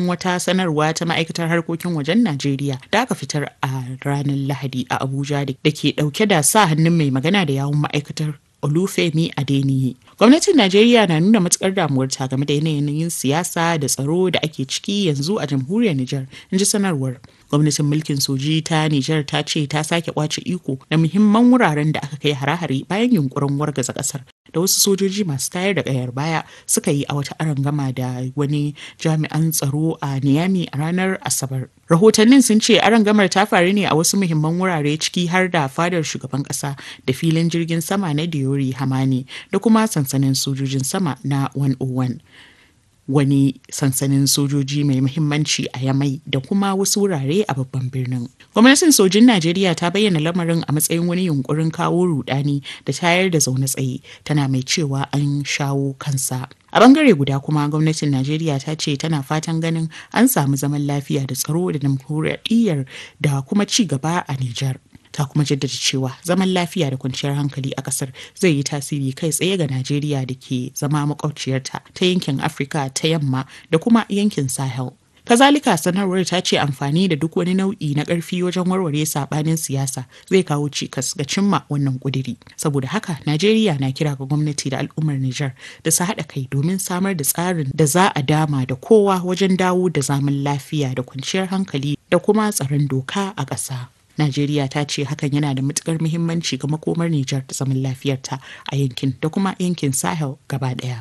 cikin wata sanarwa ta ma'aikatar harkokin wajen Najeriya da aka fitar a ranar Lahadi a Abuja da ke dauke da sa hannun mai magana da yawun ma'aikatar Olufemi Adeniyi. Gwamnatin Najeriya na nuna matukar damuwarta game da yanayin siyasa da tsaro da ake ciki yanzu a jamhuriyar Nijar, in ji sanarwar. Gwamnatin mulkin soji ta Nijar ta ce ta sake kwace iko na muhimman wuraren da aka kai hare-hare bayan yunkurin wargaza kasar da wasu sojoji masu tayar da kayar baya suka yi a wata arangama da wani jami'an tsaro a Niyami a ranar Asabar. Rahotannin sun ce arangamar ta faru ne a wasu muhimman wurare ciki har da fadar shugaban kasa da filin jirgin sama na Diori Hamani da kuma sansanin sojojin sama na 101. wani sansanin sojoji mai muhimmanci a yamai da kuma wasu wurare a babban birnin. Gwamnatin sojin Najeriya ta bayyana lamarin a matsayin wani yunkurin kawo rudani da tayar da zaune tsaye tana mai cewa an shawo kansa. A bangare guda kuma gwamnatin Najeriya ta ce tana fatan ganin an samu zaman lafiya da tsaro da demokuraɗiyyar da kuma ci gaba a Nijar. ta kuma jaddada cewa zaman lafiya da kwanciyar hankali a kasar zai yi tasiri kai tsaye ga najeriya da ke zama makwabciyarta ta yankin afirka ta yamma da kuma yankin sahel kazalika sanarwar ta ce amfani da duk wani nau'i na ƙarfi wajen warware saɓanin siyasa zai kawo cikas ga cimma wannan ƙudiri saboda haka najeriya na kira ga gwamnati da al'ummar nijar da su haɗa kai domin samar da tsarin da za a dama da kowa wajen dawo da zaman lafiya da kwanciyar hankali da kuma tsaron doka a ƙasa. Najeriya ta ce hakan yana da matukar muhimmanci ga makomar Nijar da zaman lafiyarta a yankin da kuma yankin Sahel gaba ɗaya.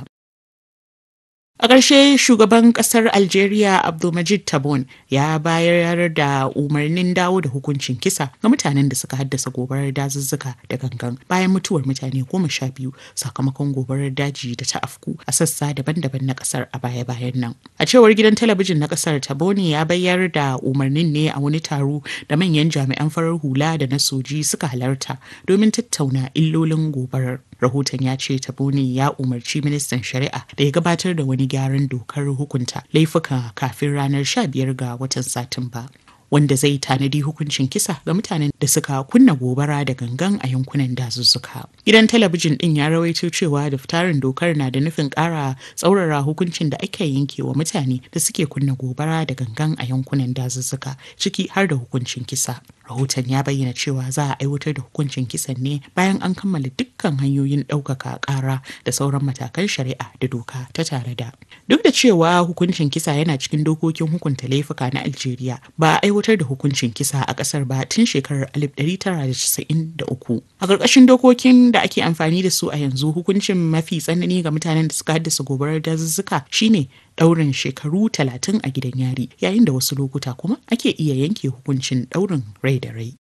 A ƙarshe shugaban ƙasar Algeria Abdulmajid Tabon ya bayar da umarnin dawo da hukuncin kisa ga mutanen da suka haddasa gobarar dazuzzuka da gangan bayan mutuwar mutane goma sha biyu sakamakon gobarar daji da ta afku a sassa daban-daban na ƙasar a baya-bayan nan. A cewar gidan talabijin na ƙasar Taboni ya bayar da umarnin ne a wani taro da manyan jami'an farar hula da na soji suka halarta domin tattauna illolin gobarar. rahoton ya ce taboni ya umarci ministan shari'a da ya gabatar da wani gyaran dokar hukunta laifuka kafin ranar 15 ga watan satumba wanda zai tanadi hukuncin kisa ga mutanen da suka kunna gobara da gangan a yankunan dazuzzuka. Gidan talabijin din ya rawaito cewa daftarin dokar na da nufin ƙara tsaurara hukuncin da ake yanke wa mutane da suke kunna gobara da gangan a yankunan dazuzzuka ciki har da hukuncin kisa. Rahoton ya bayyana cewa za a aiwatar da hukuncin kisan ne bayan an kammala dukkan hanyoyin ɗaukaka ƙara da sauran matakan shari'a da doka ta tare da. Duk da cewa hukuncin kisa yana cikin dokokin hukunta laifuka na Algeria ba a aiwatar da hukuncin kisa a ƙasar ba tun shekarar 1993. A ƙarƙashin dokokin da ake amfani da su a yanzu hukuncin mafi tsanani ga mutanen da suka haddasa gobarar dazuzzuka shine ɗaurin shekaru talatin a gidan yari yayin da wasu lokuta kuma ake iya yanke hukuncin ɗaurin rai da rai.